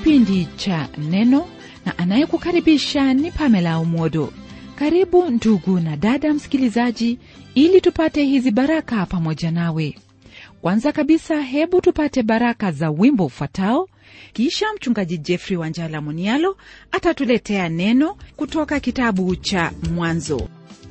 kipindi cha Neno na anayekukaribisha ni Pamela Umodo. Karibu ndugu na dada msikilizaji, ili tupate hizi baraka pamoja nawe. Kwanza kabisa, hebu tupate baraka za wimbo ufuatao, kisha mchungaji Jeffrey Wanjala Munialo atatuletea neno kutoka kitabu cha Mwanzo.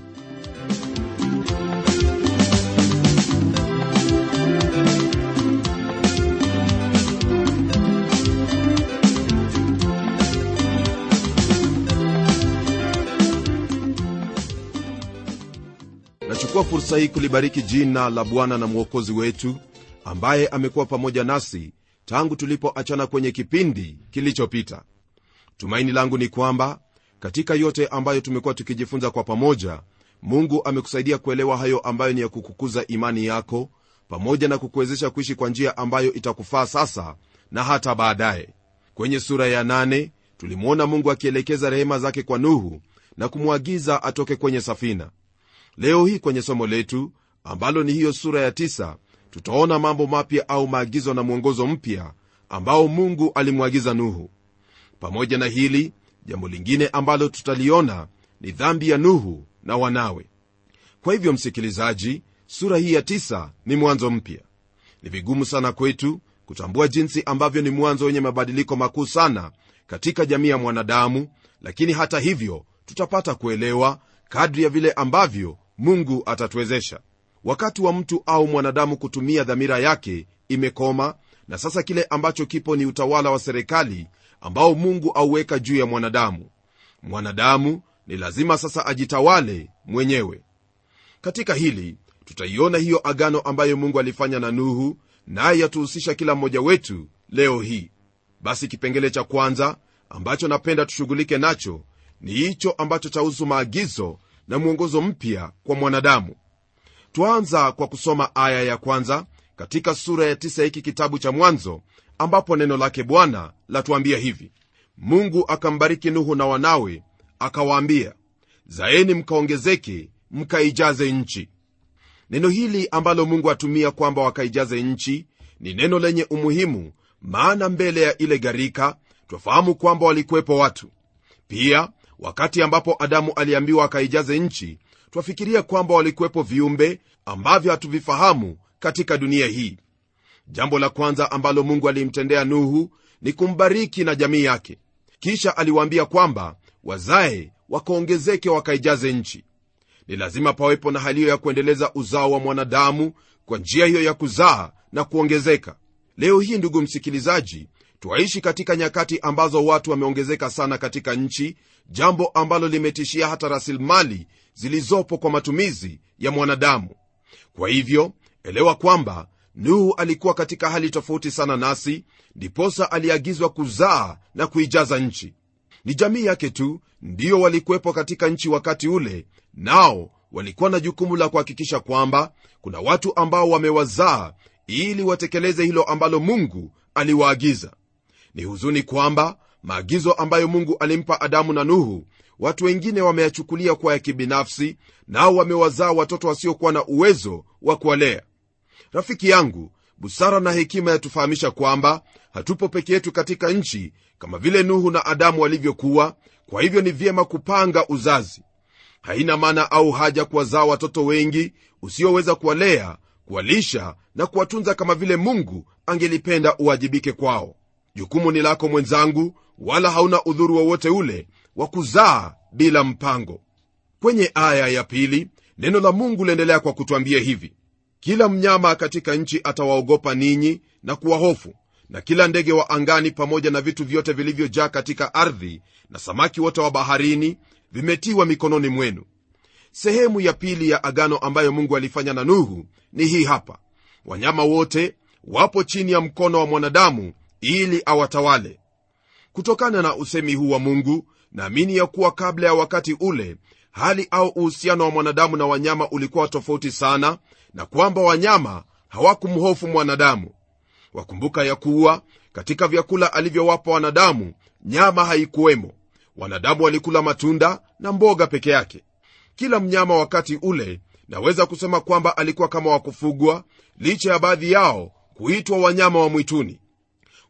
nachukua fursa hii kulibariki jina la bwana na mwokozi wetu ambaye amekuwa pamoja nasi tangu tulipoachana kwenye kipindi kilichopita tumaini langu ni kwamba katika yote ambayo tumekuwa tukijifunza kwa pamoja mungu amekusaidia kuelewa hayo ambayo ni ya kukukuza imani yako pamoja na kukuwezesha kuishi kwa njia ambayo itakufaa sasa na hata baadaye kwenye sura ya nane tulimwona mungu akielekeza rehema zake kwa nuhu na kumwagiza atoke kwenye safina leo hii kwenye somo letu ambalo ni hiyo sura ya tisa, tutaona mambo mapya au maagizo na mwongozo mpya ambao mungu alimwagiza nuhu pamoja na hili jambo lingine ambalo tutaliona ni dhambi ya nuhu na wanawe kwa hivyo msikilizaji sura hii ya tisa ni mwanzo mpya ni vigumu sana kwetu kutambua jinsi ambavyo ni mwanzo wenye mabadiliko makuu sana katika jamii ya mwanadamu lakini hata hivyo tutapata kuelewa kadri ya vile ambavyo mungu atatuwezesha wakati wa mtu au mwanadamu kutumia dhamira yake imekoma na sasa kile ambacho kipo ni utawala wa serikali ambao mungu auweka juu ya mwanadamu mwanadamu ni lazima sasa ajitawale mwenyewe katika hili tutaiona hiyo agano ambayo mungu alifanya na nuhu naye yatuhusisha kila mmoja wetu leo hii basi kipengele cha kwanza ambacho napenda tushughulike nacho ni hicho ambacho chahusu maagizo na mwongozo mpya kwa mwanadamu twaanza kwa kusoma aya ya kwanza katika sura ya tisa hiki kitabu cha mwanzo ambapo neno lake bwana latuambia hivi mungu akambariki nuhu na wanawe akawaambia zaeni mkaongezeke mkaijaze nchi neno hili ambalo mungu atumia kwamba wakaijaze nchi ni neno lenye umuhimu maana mbele ya ile gharika twafahamu kwamba walikuwepo watu pia wakati ambapo adamu aliambiwa akaijaze nchi twafikiria kwamba walikuwepo viumbe ambavyo hatuvifahamu katika dunia hii jambo la kwanza ambalo mungu alimtendea nuhu ni kumbariki na jamii yake kisha aliwaambia kwamba wazae wakaongezeke wakaijaze nchi ni lazima pawepo na hali hiyo ya kuendeleza uzao wa mwanadamu kwa njia hiyo ya kuzaa na kuongezeka leo hii ndugu msikilizaji twaishi katika nyakati ambazo watu wameongezeka sana katika nchi jambo ambalo limetishia hata rasilimali zilizopo kwa matumizi ya mwanadamu kwa hivyo elewa kwamba nuhu alikuwa katika hali tofauti sana nasi ndiposa aliagizwa kuzaa na kuijaza nchi ni jamii yake tu ndiyo walikuwepo katika nchi wakati ule nao walikuwa na jukumu la kuhakikisha kwamba kuna watu ambao wamewazaa ili watekeleze hilo ambalo mungu aliwaagiza ni huzuni kwamba maagizo ambayo mungu alimpa adamu na nuhu watu wengine wameyachukulia kuwa ya kibinafsi nao wamewazaa watoto wasiokuwa na uwezo wa kuwalea rafiki yangu busara na hekima yatufahamisha kwamba hatupo peke yetu katika nchi kama vile nuhu na adamu walivyokuwa kwa hivyo ni vyema kupanga uzazi haina maana au haja kuwazaa watoto wengi usioweza kuwalea kuwalisha na kuwatunza kama vile mungu angelipenda uwajibike kwao jukumu ni lako mwenzangu wala hauna udhuru wowote ule wa kuzaa bila mpango kwenye aya ya pili neno la mungu liendelea kwa kutwambia hivi kila mnyama katika nchi atawaogopa ninyi na kuwahofu na kila ndege wa angani pamoja na vitu vyote vilivyojaa katika ardhi na samaki wote wa baharini vimetiwa mikononi mwenu sehemu ya pili ya agano ambayo mungu alifanya na nuhu ni hii hapa wanyama wote wapo chini ya mkono wa mwanadamu ili awatawale kutokana na usemi huu wa mungu naamini ya kuwa kabla ya wakati ule hali au uhusiano wa mwanadamu na wanyama ulikuwa tofauti sana na kwamba wanyama hawakumhofu mwanadamu wakumbuka ya kuwa katika vyakula alivyowapa wanadamu nyama haikuwemo wanadamu walikula matunda na mboga peke yake kila mnyama wakati ule naweza kusema kwamba alikuwa kama wakufugwa licha ya baadhi yao kuitwa wanyama wa mwituni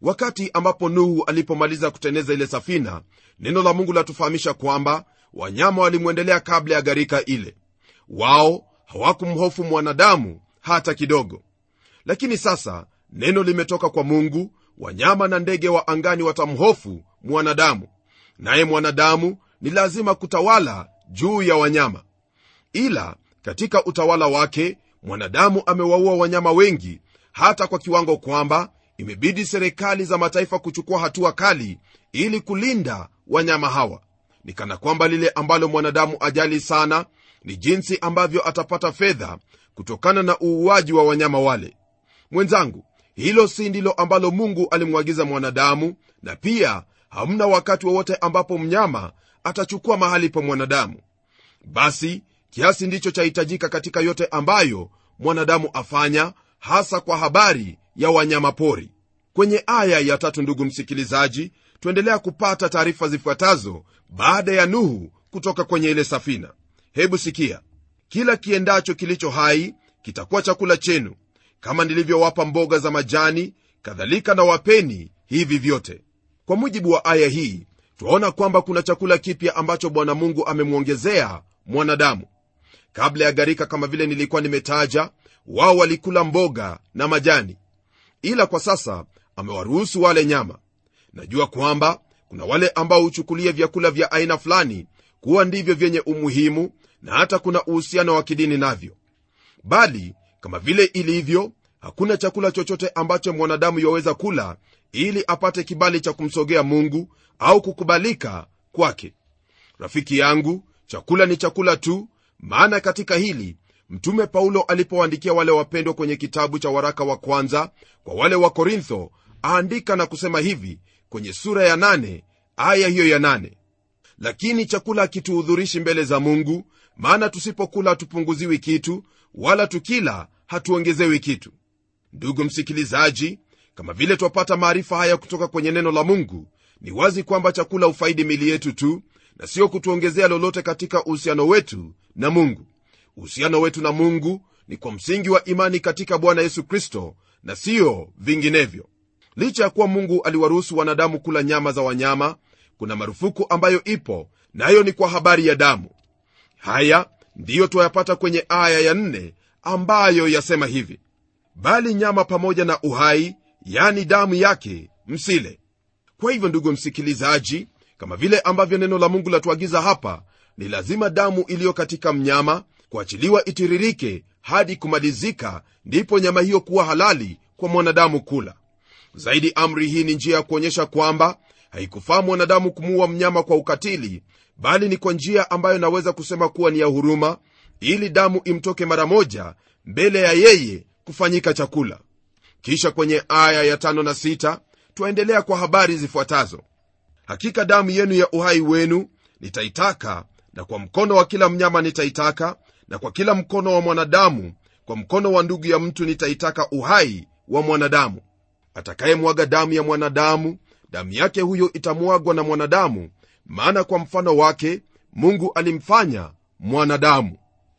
wakati ambapo nuhu alipomaliza kuteneza ile safina neno la mungu latufahamisha kwamba wanyama walimwendelea kabla ya gharika ile wao hawakumhofu mwanadamu hata kidogo lakini sasa neno limetoka kwa mungu wanyama na ndege wa angani watamhofu mwanadamu naye mwanadamu ni lazima kutawala juu ya wanyama ila katika utawala wake mwanadamu amewaua wanyama wengi hata kwa kiwango kwamba imebidi serikali za mataifa kuchukua hatua kali ili kulinda wanyama hawa ni kana kwamba lile ambalo mwanadamu ajali sana ni jinsi ambavyo atapata fedha kutokana na uuaji wa wanyama wale mwenzangu hilo si ndilo ambalo mungu alimwagiza mwanadamu na pia hamna wakati wowote ambapo mnyama atachukua mahali pa mwanadamu basi kiasi ndicho chahitajika katika yote ambayo mwanadamu afanya hasa kwa habari ya wanyama pori kwenye aya ya tatu ndugu msikilizaji tuendelea kupata taarifa zifuatazo baada ya nuhu kutoka kwenye ile safina hebu sikia kila kiendacho kilicho hai kitakuwa chakula chenu kama nilivyowapa mboga za majani kadhalika na wapeni hivi vyote kwa mujibu wa aya hii twaona kwamba kuna chakula kipya ambacho bwana mungu amemwongezea mwanadamu kabla ya gharika kama vile nilikuwa nimetaja wao walikula mboga na majani ila kwa sasa amewaruhusu wale nyama najua kwamba kuna wale ambao huchukulia vyakula vya aina fulani kuwa ndivyo vyenye umuhimu na hata kuna uhusiano wa kidini navyo bali kama vile ilivyo hakuna chakula chochote ambacho mwanadamu yaweza kula ili apate kibali cha kumsogea mungu au kukubalika kwake rafiki yangu chakula ni chakula tu maana katika hili mtume paulo alipowaandikia wale wapendwa kwenye kitabu cha waraka wa kwanza kwa wale wa korintho aandika na kusema hivi kwenye sura ya nane, aya hiyo ya nane. lakini chakula hakituhudhurishi mbele za mungu maana tusipokula hatupunguziwi kitu wala tukila hatuongezewi kitu ndugu msikilizaji kama vile twapata maarifa haya kutoka kwenye neno la mungu ni wazi kwamba chakula hufaidi mili yetu tu na sio kutuongezea lolote katika uhusiano wetu na mungu uhusiano wetu na mungu ni kwa msingi wa imani katika bwana yesu kristo na siyo vinginevyo licha ya kuwa mungu aliwaruhusu wanadamu kula nyama za wanyama kuna marufuku ambayo ipo nayo na ni kwa habari ya damu haya ndiyo twayapata kwenye aya ya nne ambayo yasema hivi bali nyama pamoja na uhai yani damu yake msile kwa hivyo ndugu msikilizaji kama vile ambavyo neno la mungu latuagiza hapa ni lazima damu iliyo katika mnyama kuachiliwa itiririke hadi kumalizika ndipo nyama hiyo kuwa halali kwa mwanadamu kula zaidi amri hii ni njia ya kuonyesha kwamba haikufaa mwanadamu kumuua mnyama kwa ukatili bali ni kwa njia ambayo naweza kusema kuwa ni ya huruma ili damu imtoke mara moja mbele ya yeye kufanyika chakula kisha kwenye aya ya tano na sita twaendelea kwa habari zifuatazo hakika damu yenu ya uhai wenu nitaitaka na kwa mkono wa kila mnyama nitaitaka na kwa kila mkono wa mwanadamu kwa mkono wa ndugu ya mtu nitaitaka uhai wa mwanadamu atakayemwaga damu ya mwanadamu damu yake huyo itamwagwa na mwanadamu maana kwa mfano wake mungu alimfanya mwanadamu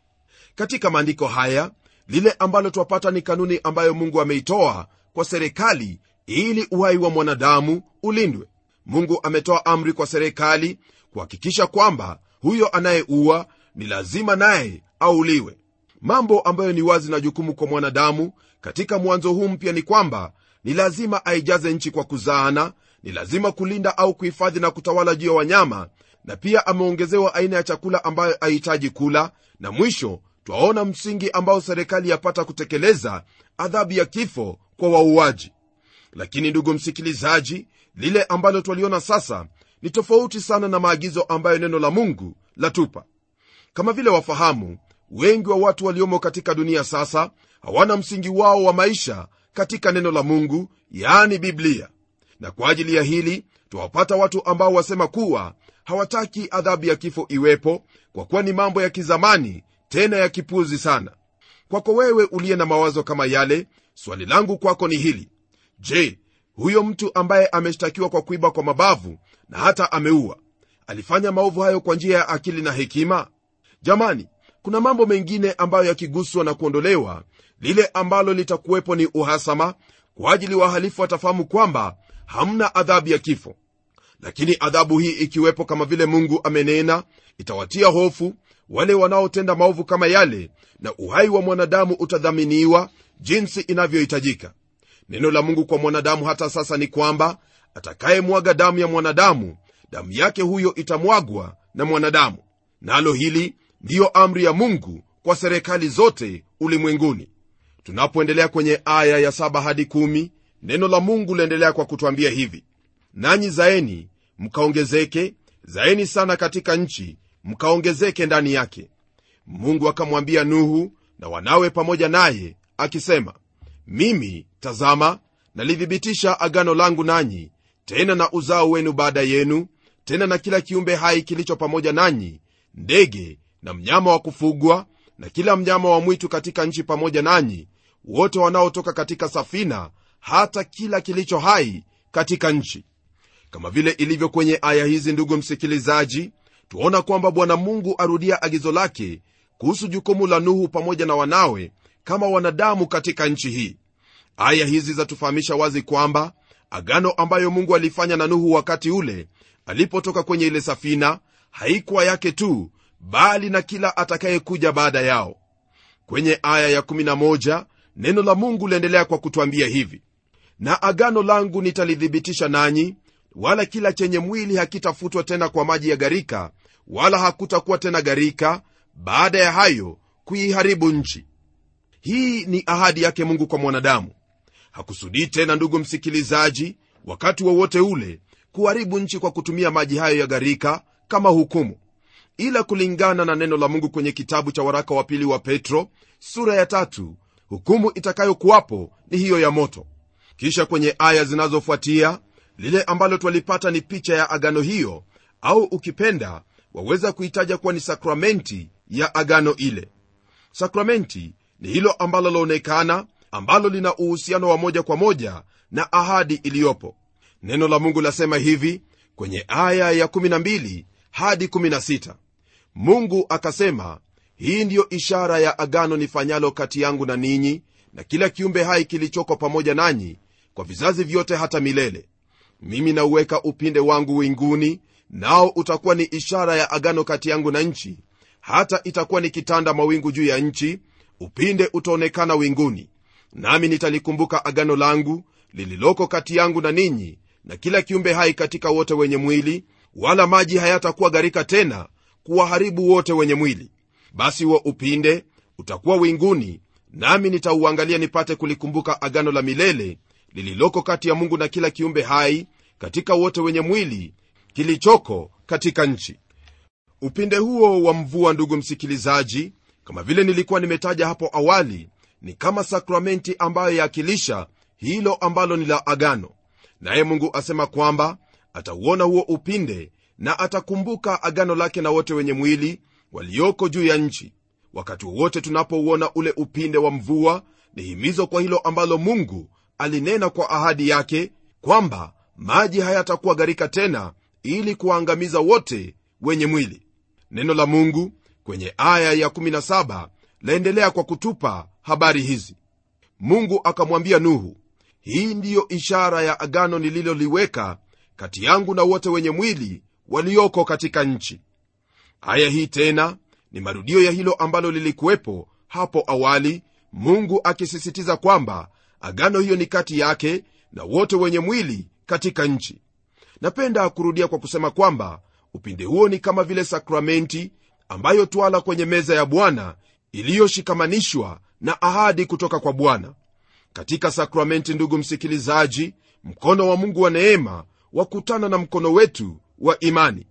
katika maandiko haya lile ambalo twapata ni kanuni ambayo mungu ameitoa kwa serikali ili uhai wa mwanadamu ulindwe mungu ametoa amri kwa serikali kuhakikisha kwamba huyo anayeua ni lazima naye auliwe mambo ambayo ni wazi na jukumu kwa mwanadamu katika mwanzo huu mpya ni kwamba ni lazima aijaze nchi kwa kuzaana ni lazima kulinda au kuhifadhi na kutawala juu ya wanyama na pia ameongezewa aina ya chakula ambayo ahitaji kula na mwisho twaona msingi ambao serikali yapata kutekeleza adhabu ya kifo kwa wauaji lakini ndugu msikilizaji lile ambalo twaliona sasa ni tofauti sana na maagizo ambayo neno la mungu latupa kama vile wafahamu wengi wa watu waliomo katika dunia sasa hawana msingi wao wa maisha katika neno la mungu yaani biblia na kwa ajili ya hili twawapata watu ambao wasema kuwa hawataki adhabu ya kifo iwepo kwa kuwa ni mambo ya kizamani tena ya kipuzi sana kwako wewe uliye na mawazo kama yale swali langu kwako ni hili je huyo mtu ambaye ameshtakiwa kwa kuiba kwa mabavu na hata ameua alifanya maovu hayo kwa njia ya akili na hekima jamani kuna mambo mengine ambayo yakiguswa na kuondolewa lile ambalo litakuwepo ni uhasama kwa ajili wahalifu watafahamu kwamba hamna adhabu ya kifo lakini adhabu hii ikiwepo kama vile mungu amenena itawatia hofu wale wanaotenda maovu kama yale na uhai wa mwanadamu utadhaminiwa jinsi inavyohitajika neno la mungu kwa mwanadamu hata sasa ni kwamba atakayemwaga damu ya mwanadamu damu yake huyo itamwagwa na mwanadamu nalo hili ndiyo amri ya mungu kwa serikali zote ulimwenguni tunapoendelea kwenye aya ya 7 hadi 1 neno la mungu liendelea kwa kutwambia hivi nanyi zaeni mkaongezeke zaeni sana katika nchi mkaongezeke ndani yake mungu akamwambia nuhu na wanawe pamoja naye akisema mimi tazama nalithibitisha agano langu nanyi tena na uzao wenu baada yenu tena na kila kiumbe hai kilicho pamoja nanyi ndege na mnyama wa kufugwa na kila mnyama wa mwitu katika nchi pamoja nanyi wote wanaotoka katika safina hata kila kilicho hai katika nchi kama vile ilivyo kwenye aya hizi ndugu msikilizaji tuona kwamba bwana mungu arudia agizo lake kuhusu jukumu la nuhu pamoja na wanawe kama wanadamu katika nchi hii aya hizi zatufahamisha wazi kwamba agano ambayo mungu alifanya na nuhu wakati ule alipotoka kwenye ile safina haikuwa yake tu bali na kila atakayekuja baada yao kwenye aya ya11 neno la mungu liendelea kwa kutwambia hivi na agano langu nitalithibitisha nanyi wala kila chenye mwili hakitafutwa tena kwa maji ya gharika wala hakutakuwa tena gharika baada ya hayo kuiharibu nchi hii ni ahadi yake mungu kwa mwanadamu hakusudii tena ndugu msikilizaji wakati wowote wa ule kuharibu nchi kwa kutumia maji hayo ya gharika kama hukumu ila kulingana na neno la mungu kwenye kitabu cha waraka wa pili wa petro sura ya tatu hukumu itakayokuwapo ni hiyo ya moto kisha kwenye aya zinazofuatia lile ambalo twalipata ni picha ya agano hiyo au ukipenda waweza kuitaja kuwa ni sakramenti ya agano ile sakramenti ni hilo ambalo laonekana ambalo lina uhusiano wa moja kwa moja na ahadi iliyopo neno la mungu lasema hivi kwenye aya ya 12 hadi 16 mungu akasema hii ndiyo ishara ya agano nifanyalo kati yangu na ninyi na kila kiumbe hai kilichoko pamoja nanyi kwa vizazi vyote hata milele mimi nauweka upinde wangu winguni nao utakuwa ni ishara ya agano kati yangu na nchi hata itakuwa nikitanda mawingu juu ya nchi upinde utaonekana winguni nami nitalikumbuka agano langu lililoko kati yangu na ninyi na kila kiumbe hai katika wote wenye mwili wala maji hayatakuwa gharika tena kuwaharibu wote wenye mwili basi huo upinde utakuwa winguni nami nitauangalia nipate kulikumbuka agano la milele lililoko kati ya mungu na kila kiumbe hai katika wote wenye mwili kilichoko katika nchi upinde huo wa mvua ndugu msikilizaji kama vile nilikuwa nimetaja hapo awali ni kama sakramenti ambayo yaakilisha hilo ambalo ni la agano naye mungu asema kwamba atauona huo upinde na atakumbuka agano lake na wote wenye mwili walioko juu ya nchi wakati wowote tunapouona ule upinde wa mvua ni himizo kwa hilo ambalo mungu alinena kwa ahadi yake kwamba maji hayatakuwa gharika tena ili kuwaangamiza wote wenye mwili neno la mungu kwenye aya ya17 laendelea kwa kutupa habari hizi mungu akamwambia nuhu hii ndiyo ishara ya agano nililoliweka kati yangu na wote wenye mwili walioko katika nchi aya hii tena ni marudio ya hilo ambalo lilikuwepo hapo awali mungu akisisitiza kwamba agano hiyo ni kati yake na wote wenye mwili katika nchi napenda kurudia kwa kusema kwamba upinde huo ni kama vile sakramenti ambayo twala kwenye meza ya bwana iliyoshikamanishwa na ahadi kutoka kwa bwana katika sakramenti ndugu msikilizaji mkono wa mungu wa neema wakutana na mkono wetu wa imani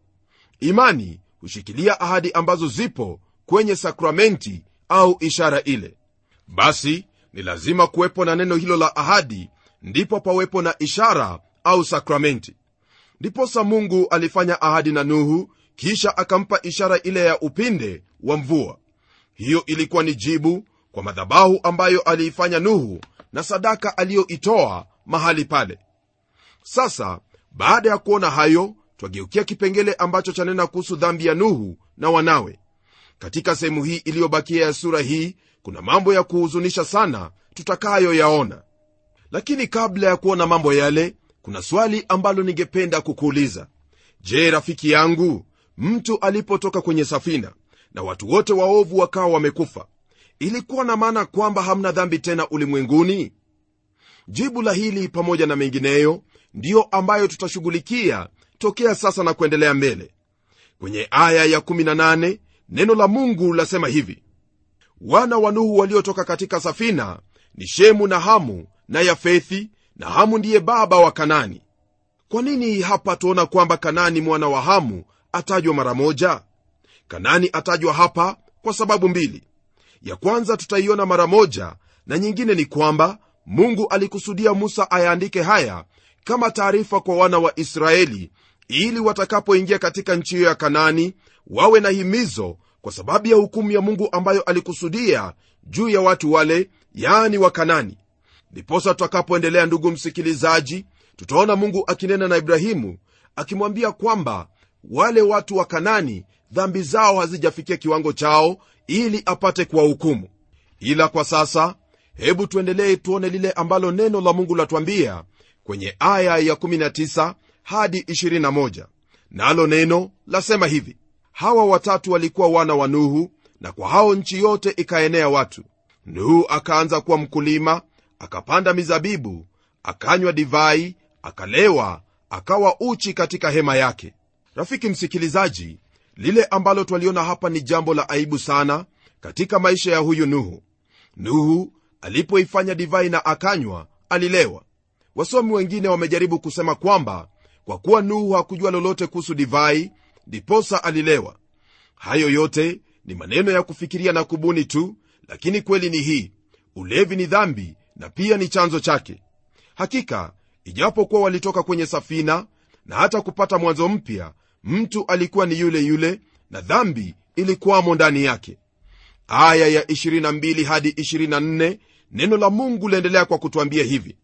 imani hushikilia ahadi ambazo zipo kwenye sakramenti au ishara ile basi ni lazima kuwepo na neno hilo la ahadi ndipo pawepo na ishara au sakramenti ndiposa mungu alifanya ahadi na nuhu kisha akampa ishara ile ya upinde wa mvua hiyo ilikuwa ni jibu kwa madhabahu ambayo aliifanya nuhu na sadaka aliyoitoa mahali pale sasa baada ya kuona hayo twageukia kipengele ambacho chanena kuhusu dhambi ya nuhu na wanawe katika sehemu hii iliyobakia ya sura hii kuna mambo ya kuhuzunisha sana tutakayoyaona lakini kabla ya kuona mambo yale kuna swali ambalo ningependa kukuuliza je rafiki yangu mtu alipotoka kwenye safina na watu wote waovu wakawa wamekufa ilikuwa na maana kwamba hamna dhambi tena ulimwenguni jibu la hili pamoja na mengineyo ndiyo ambayo tutashughulikia tokea sasa na kuendelea mbele kwenye aya ya 18 neno la mungu lasema hivi wana wa nuhu waliotoka katika safina ni shemu na hamu na yafethi na hamu ndiye baba wa kanani kwa nini hapa tuona kwamba kanani mwana wa hamu atajwa mara moja kanani atajwa hapa kwa sababu mbili ya kwanza tutaiona mara moja na nyingine ni kwamba mungu alikusudia musa ayaandike haya kama taarifa kwa wana wa israeli ili watakapoingia katika nchi hiyo ya kanani wawe na himizo kwa sababu ya hukumu ya mungu ambayo alikusudia juu ya watu wale yaani wa kanani ndiposa tutakapoendelea ndugu msikilizaji tutaona mungu akinena na ibrahimu akimwambia kwamba wale watu wa kanani dhambi zao hazijafikia kiwango chao ili apate kuwahukumu ila kwa sasa hebu tuendelee tuone lile ambalo neno la mungu latwambia kwenye aya ya 19 hadi 21 nalo neno lasema hivi hawa watatu walikuwa wana wa nuhu na kwa hao nchi yote ikaenea watu nuhu akaanza kuwa mkulima akapanda mizabibu akanywa divai akalewa akawa uchi katika hema yake rafiki msikilizaji lile ambalo twaliona hapa ni jambo la aibu sana katika maisha ya huyu nuhu nuhu alipoifanya divai na akanywa alilewa wasomi wengine wamejaribu kusema kwamba kwa kuwa nuhu hakujua lolote kuhusu divai ndiposa alilewa hayo yote ni maneno ya kufikiria na kubuni tu lakini kweli ni hii ulevi ni dhambi na pia ni chanzo chake hakika ijapokuwa walitoka kwenye safina na hata kupata mwanzo mpya mtu alikuwa ni yule yule na dhambi ilikuwamo ndani yake aya ya 22 hadi 24 neno la mungu laendelea kwa kutwambia hivi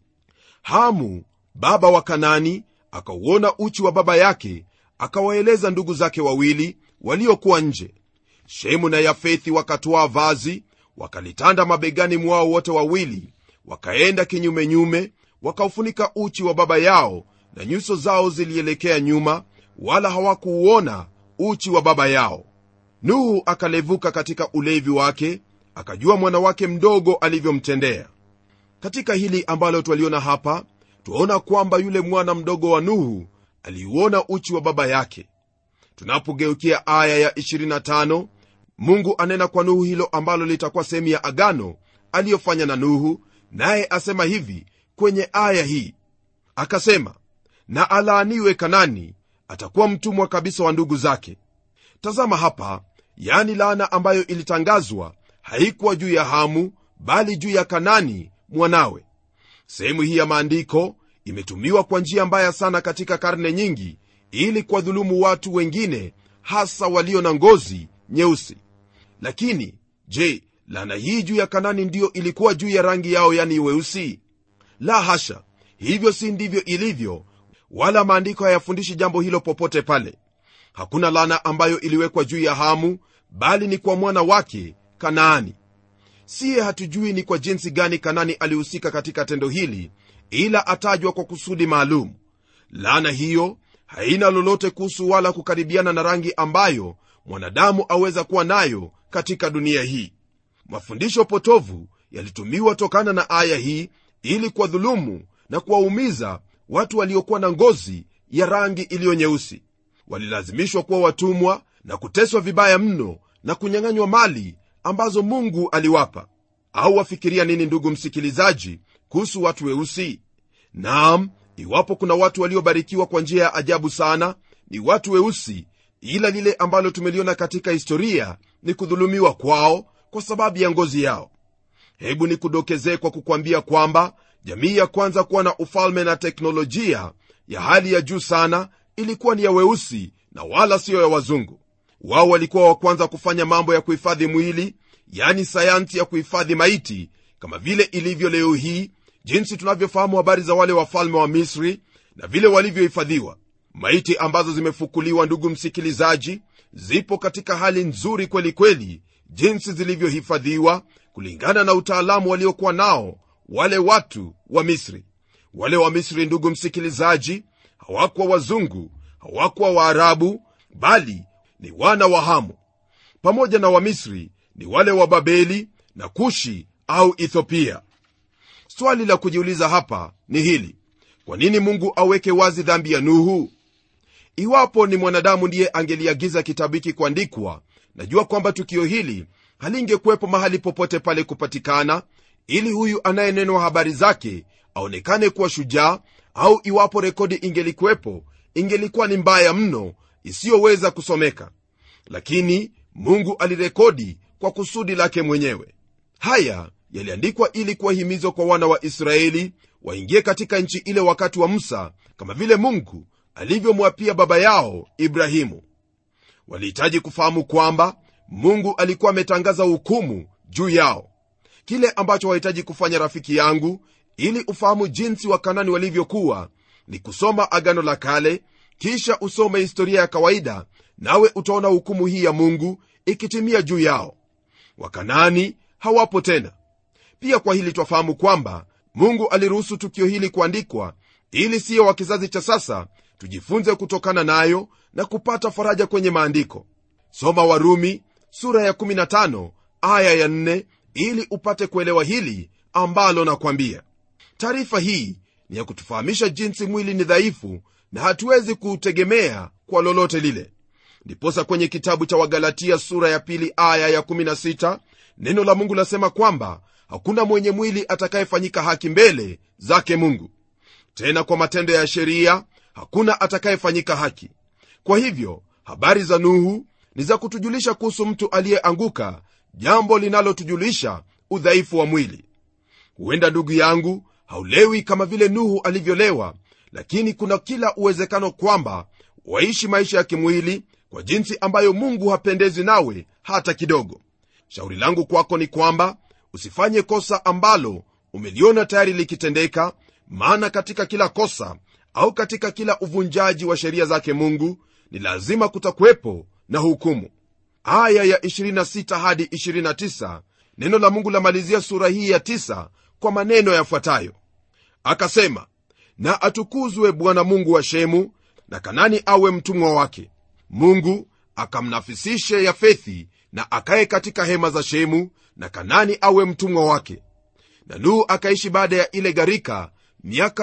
hamu baba wa kanani akauona uchi wa baba yake akawaeleza ndugu zake wawili waliokuwa nje shemu na yafethi wakatwaa vazi wakalitanda mabegani mwao wote wawili wakaenda kinyumenyume wakaufunika uchi wa baba yao na nyuso zao zilielekea nyuma wala hawakuuona uchi wa baba yao nuhu akalevuka katika ulevi wake akajua mwana wake mdogo alivyomtendea katika hili ambalo twaliona hapa twaona kwamba yule mwana mdogo wa nuhu aliuona uchi wa baba yake tunapogeukia aya ya 25 mungu anena kwa nuhu hilo ambalo litakuwa sehemu ya agano aliyofanya na nuhu naye asema hivi kwenye aya hii akasema na alaaniwe kanani atakuwa mtumwa kabisa wa ndugu zake tazama hapa yani laana ambayo ilitangazwa haikuwa juu ya hamu bali juu ya kanani mwanawe sehemu hii ya maandiko imetumiwa kwa njia mbaya sana katika karne nyingi ili kuwadhulumu watu wengine hasa walio na ngozi nyeusi lakini je laana hii juu ya kanani ndiyo ilikuwa juu ya rangi yao yani weusi la hasha hivyo si ndivyo ilivyo wala maandiko hayafundishi jambo hilo popote pale hakuna laana ambayo iliwekwa juu ya hamu bali ni kwa mwana wake kanaani siye hatujui ni kwa jinsi gani kanani alihusika katika tendo hili ila atajwa kwa kusudi maalum laana hiyo haina lolote kuhusu wala kukaribiana na rangi ambayo mwanadamu aweza kuwa nayo katika dunia hii mafundisho potovu yalitumiwa tokana na aya hii ili kuwadhulumu na kuwaumiza watu waliokuwa na ngozi ya rangi iliyo nyeusi walilazimishwa kuwa watumwa na kuteswa vibaya mno na kunyang'anywa mali ambazo mungu aliwapa au wafikiria nini ndugu msikilizaji kuhusu watu weusi naam iwapo kuna watu waliobarikiwa kwa njia ya ajabu sana ni watu weusi ila lile ambalo tumeliona katika historia ni kudhulumiwa kwao kwa sababu ya ngozi yao hebu nikudokezee kwa kukwambia kwamba jamii ya kwanza kuwa na ufalme na teknolojia ya hali ya juu sana ilikuwa ni ya weusi na wala siyo ya wazungu wao walikuwa wa kwanza kufanya mambo ya kuhifadhi mwili yani sayansi ya kuhifadhi maiti kama vile ilivyo leo hii jinsi tunavyofahamu habari za wale wafalme wa misri na vile walivyohifadhiwa maiti ambazo zimefukuliwa ndugu msikilizaji zipo katika hali nzuri kweli kweli jinsi zilivyohifadhiwa kulingana na utaalamu waliokuwa nao wale watu wa misri wale wa misri ndugu msikilizaji hawakuwa wazungu hawakuwa waarabu bali ni wana wa hamu pamoja na wamisri ni wale wa babeli na kushi au ethiopia swali la kujiuliza hapa ni hili kwa nini mungu aweke wazi dhambi ya nuhu iwapo ni mwanadamu ndiye angeliagiza kitabu hiki kuandikwa najua kwamba tukio hili halingekuwepo mahali popote pale kupatikana ili huyu anayenenwa habari zake aonekane kuwa shujaa au iwapo rekodi ingelikuwepo ingelikuwa ni mbaya mno isiyoweza kusomeka lakini mungu alirekodi kwa kusudi lake mwenyewe haya yaliandikwa ili kuwahimizwa kwa wana wa israeli waingie katika nchi ile wakati wa musa kama vile mungu alivyomwapia baba yao ibrahimu walihitaji kufahamu kwamba mungu alikuwa ametangaza hukumu juu yao kile ambacho wahitaji kufanya rafiki yangu ili ufahamu jinsi wakanani walivyokuwa ni kusoma agano la kale kisha usome historia ya kawaida nawe utaona hukumu hii ya mungu ikitimia juu yao wakanani hawapo tena pia kwa hili twafahamu kwamba mungu aliruhusu tukio hili kuandikwa ili siyo wa kizazi cha sasa tujifunze kutokana nayo na kupata faraja kwenye maandiko soma warumi sura ya 15 aya ya 4 ili upate kuelewa hili ambalo nakwambia taarifa hii ni ya kutufahamisha jinsi mwili ni dhaifu na hatuwezi kuutegemea kwa lolote lile ndiposa kwenye kitabu cha wagalatia sura ya pili aya ya 16 neno la mungu lasema kwamba hakuna mwenye mwili atakayefanyika haki mbele zake mungu tena kwa matendo ya sheria hakuna atakayefanyika haki kwa hivyo habari za nuhu ni za kutujulisha kuhusu mtu aliyeanguka jambo linalotujulisha udhaifu wa mwili huenda ndugu yangu haulewi kama vile nuhu alivyolewa lakini kuna kila uwezekano kwamba waishi maisha ya kimwili kwa jinsi ambayo mungu hapendezi nawe hata kidogo shauri langu kwako ni kwamba usifanye kosa ambalo umeliona tayari likitendeka maana katika kila kosa au katika kila uvunjaji wa sheria zake mungu ni lazima kutakuwepo na hukumu aya ya 26 hadi 29 neno la mungu lamalizia sura hii ya 9 kwa maneno yafuatayo akasema na atukuzwe bwana mungu wa shemu na kanani awe mtumwa wake mungu akamnafisishe yafethi na akaye katika hema za shemu na kanani awe mtumwa wake na nuhu akaishi baada ya ile gharika miaka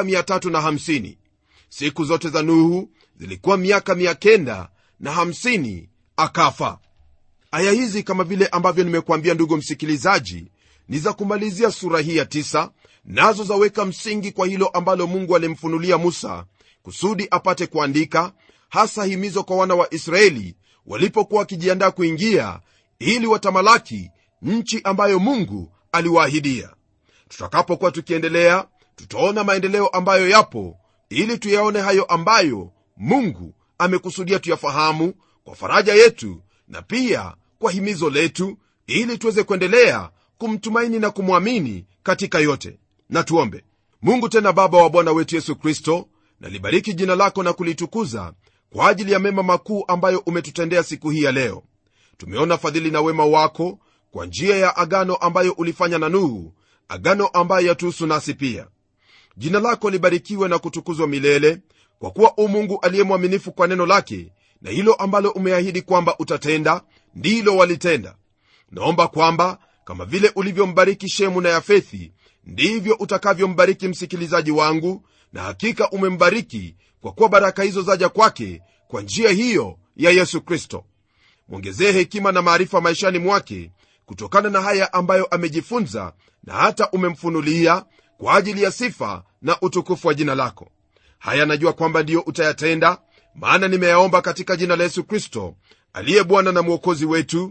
350 siku zote za nuhu zilikuwa miaka 900 na 50 akafa aya hizi kama vile ambavyo nimekuambia ndugu msikilizaji ni za kumalizia sura hii ya tisa nazo zaweka msingi kwa hilo ambalo mungu alimfunulia musa kusudi apate kuandika hasa himizo kwa wana wa israeli walipokuwa wakijiandaa kuingia ili watamalaki nchi ambayo mungu aliwaahidia tutakapokuwa tukiendelea tutaona maendeleo ambayo yapo ili tuyaone hayo ambayo mungu amekusudia tuyafahamu kwa faraja yetu na pia kwa himizo letu ili tuweze kuendelea kumtumaini na kumwamini katika yote na tuombe mungu tena baba wa bwana wetu yesu kristo nalibariki jina lako na kulitukuza kwa ajili ya mema makuu ambayo umetutendea siku hii ya leo tumeona fadhili na wema wako kwa njia ya agano ambayo ulifanya na nuhu agano ambayo yatuhusu nasi pia jina lako libarikiwe na kutukuzwa milele kwa kuwa u mungu aliye mwaminifu kwa neno lake na hilo ambalo umeahidi kwamba utatenda ndilo walitenda naomba kwamba kama vile ulivyombariki shemu na yafethi ndivyo utakavyombariki msikilizaji wangu na hakika umembariki kwa kuwa baraka hizo zaja kwake kwa njia hiyo ya yesu kristo mwongezee hekima na maarifa maishani mwake kutokana na haya ambayo amejifunza na hata umemfunulia kwa ajili ya sifa na utukufu wa jina lako haya najua kwamba ndiyo utayatenda maana nimeyaomba katika jina la yesu kristo aliye bwana na mwokozi wetu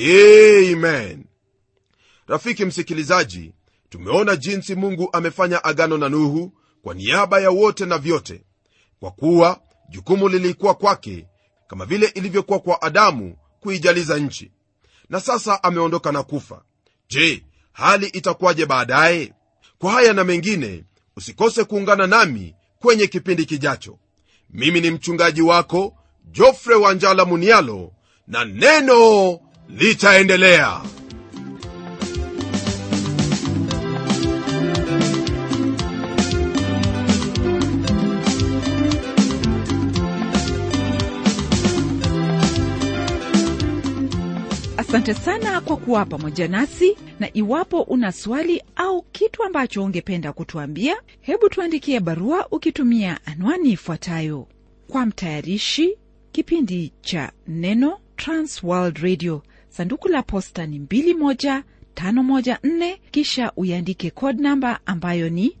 amen rafiki msikilizaji tumeona jinsi mungu amefanya agano na nuhu kwa niaba ya wote na vyote kwa kuwa jukumu lilikuwa kwake kama vile ilivyokuwa kwa adamu kuijaliza nchi na sasa ameondoka na kufa je hali itakuwaje baadaye kwa haya na mengine usikose kuungana nami kwenye kipindi kijacho mimi ni mchungaji wako jofre wanjala munialo na neno litaendelea asante sana kwa kuwa pamoja nasi na iwapo una swali au kitu ambacho ungependa kutuambia hebu tuandikie barua ukitumia anwani ifuatayo kwa mtayarishi kipindi cha neno transworld radio sanduku la posta ni 21514 kisha uiandike code namba ambayo ni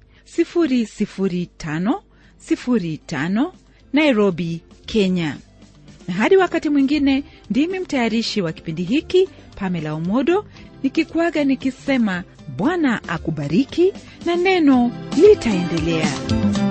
00505 nairobi kenya na hadi wakati mwingine ndimi mtayarishi wa kipindi hiki pamela omodo nikikuaga nikisema bwana akubariki na neno litaendelea